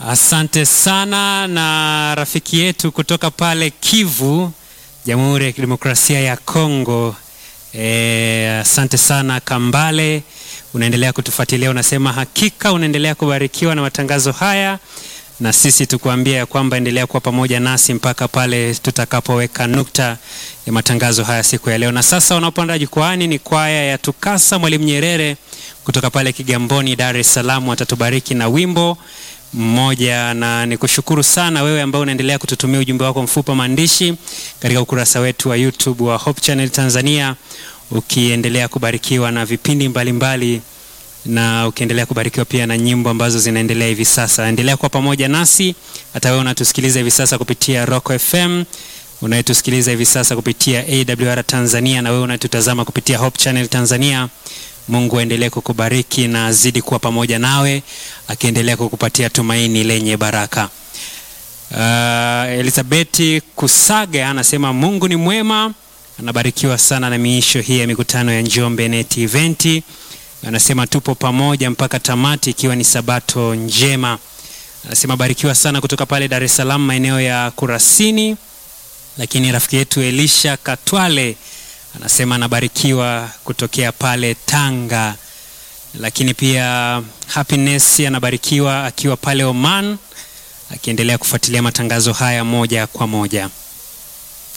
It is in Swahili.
Asante sana na rafiki yetu kutoka pale Kivu, Jamhuri ya Kidemokrasia ya Kongo. E, asante sana Kambale, unaendelea kutufuatilia, unasema hakika unaendelea kubarikiwa na matangazo haya, na sisi tukuambia ya kwamba endelea kuwa pamoja nasi mpaka pale tutakapoweka nukta ya matangazo haya siku ya leo. Na sasa wanaopanda jukwaani ni kwaya ya Tukasa Mwalimu Nyerere kutoka pale Kigamboni, Dar es Salaam, watatubariki na wimbo mmoja na nikushukuru sana wewe ambao unaendelea kututumia ujumbe wako mfupi maandishi katika ukurasa wetu wa YouTube wa Hope Channel Tanzania, ukiendelea kubarikiwa na vipindi mbalimbali mbali, na ukiendelea kubarikiwa pia na nyimbo ambazo zinaendelea hivi sasa. Endelea kuwa pamoja nasi, hata wewe unatusikiliza hivi sasa kupitia Rock FM, unayetusikiliza hivi sasa kupitia AWR Tanzania, na wewe unatutazama kupitia Hope Channel Tanzania. Mungu aendelee kukubariki na azidi kuwa pamoja nawe akiendelea kukupatia tumaini lenye baraka. Uh, Elizabeti Kusaga anasema Mungu ni mwema, anabarikiwa sana na miisho hii ya mikutano ya Njombe Net Event. Anasema tupo pamoja mpaka tamati, ikiwa ni sabato njema. Anasema barikiwa sana kutoka pale Dar es Salaam maeneo ya Kurasini. Lakini rafiki yetu Elisha Katwale anasema anabarikiwa kutokea pale Tanga. Lakini pia Happiness anabarikiwa akiwa pale Oman, akiendelea kufuatilia matangazo haya moja kwa moja.